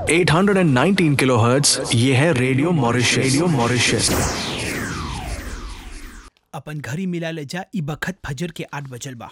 819 kilohertz ये है radio Mauritius radio Mauritius अपन घरी मिला ले जा ई बखत फजर के आठ बजल बा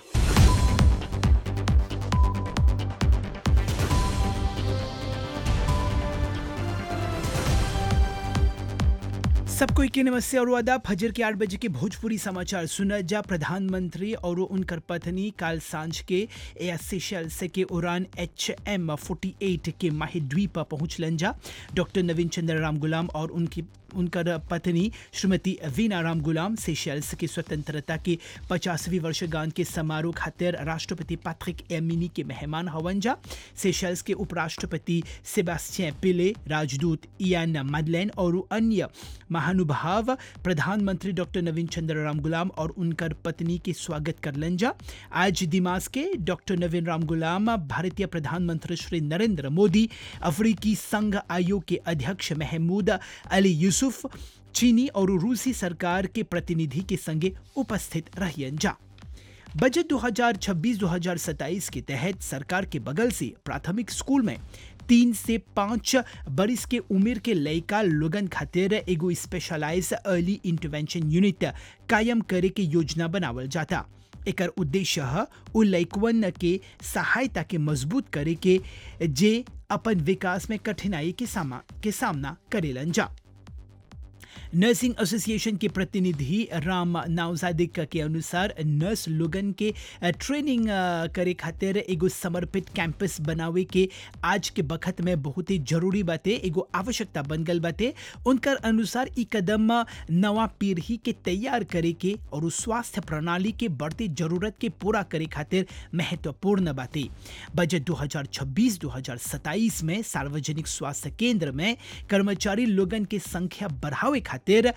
सबको के नमस्ते और वादा फजर के आठ बजे के भोजपुरी समाचार सुना जा प्रधानमंत्री और उनकर पत्नी काल सांझ के एयर सेशल्स के उड़ान एच एम फोर्टी एट के माही द्वीप पहुंचलन जा डॉक्टर नवीन चंद्र राम गुलाम और उनकी उनकर पत्नी श्रीमती वीना राम गुलाम सेशल्स की स्वतंत्रता की पचासवीं वर्षगांठ के समारोह खातिर राष्ट्रपति पैट्रिक एमिनी के मेहमान हवन जा सेशल्स के उपराष्ट्रपति सेबास्टियन पिले राजदूत इयान मदलैन और अन्य महानुभाव प्रधानमंत्री डॉक्टर नवीन चंद्र राम गुलाम और उनकर पत्नी के स्वागत करलन जा आज दिमाग के डॉक्टर नवीन राम गुलाम भारतीय प्रधानमंत्री श्री नरेंद्र मोदी अफ्रीकी संघ आयोग के अध्यक्ष महमूद अली यूसुफ चीनी और रूसी सरकार के प्रतिनिधि के संगे उपस्थित रहियन जा बजट 2026-2027 के तहत सरकार के बगल से प्राथमिक स्कूल में तीन से पाँच बरिस के उम्र के लड़का लोगन खातिर एगो स्पेशलाइज अर्ली इंटरवेंशन यूनिट कायम करे के योजना बनावल जाता एकर उद्देश्य है उ लइकवन के सहायता के मजबूत करे के जे अपन विकास में कठिनाई के सामा के सामना करेलन जा नर्सिंग एसोसिएशन के प्रतिनिधि राम नावजादिक के अनुसार नर्स लोगन के ट्रेनिंग करे खातिर एगो समर्पित कैंपस बनावे के आज के बखत में बहुत ही जरूरी बाते एगो आवश्यकता बन गल बाते उनकर अनुसार ई कदम नवा पीढ़ी के तैयार करे के और स्वास्थ्य प्रणाली के बढ़ती जरूरत के पूरा करे खातिर महत्वपूर्ण बाते बजट 2026-2027 में सार्वजनिक स्वास्थ्य केंद्र में कर्मचारी लोगन के संख्या बढ़ावे खातिर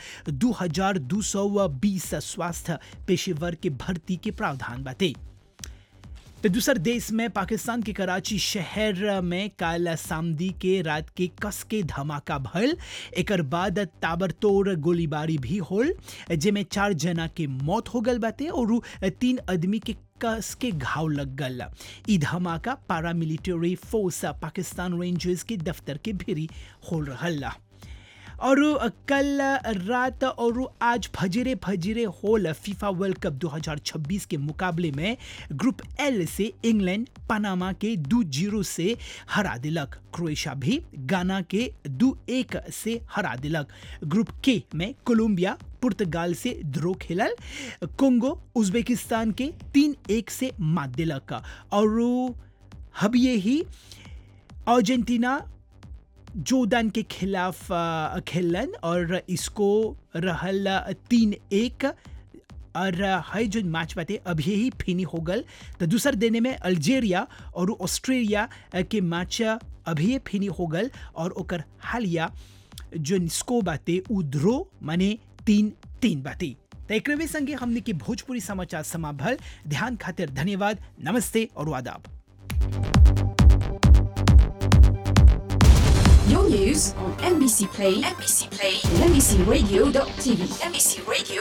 2220 स्वास्थ्य पेशेवर के भर्ती के प्रावधान बाते तो दूसर देश में पाकिस्तान के कराची शहर में काल सामदी के रात के कस के धमाका भल एकर बाद ताबड़तोड़ गोलीबारी भी होल जेमे चार जना के मौत हो गल बाते और तीन आदमी के कस के घाव लग गल ई धमाका पारामिलिट्री फोर्स पाकिस्तान रेंजर्स के दफ्तर के भीरी हो रहल और कल रात और आज फजरे फजरे होल फीफा वर्ल्ड कप 2026 के मुकाबले में ग्रुप एल से इंग्लैंड पनामा के दो जीरो से हरा दिलक क्रोएशिया भी गाना के दो एक से हरा दिलक ग्रुप के में कोलंबिया पुर्तगाल से ध्रो खेलल कोंगो उज्बेकिस्तान के तीन एक से मात दिलक और हबिये ही अर्जेंटीना जोर्डन के खिलाफ खेलन और इसको रहल तीन एक और है जो मैच बाते अभी ही फिनी हो गल तो दूसर देने में अल्जेरिया और ऑस्ट्रेलिया के मैच अभी फिनी हो गल और ओकर हालिया जो स्को बाते उद्रो माने तीन तीन बाते तो एक संगे हमने की भोजपुरी समाचार समाभल ध्यान खातिर धन्यवाद नमस्ते और आदाब Your news on NBC Play, NBC Play, and NBCRadio.tv, NBC Radio.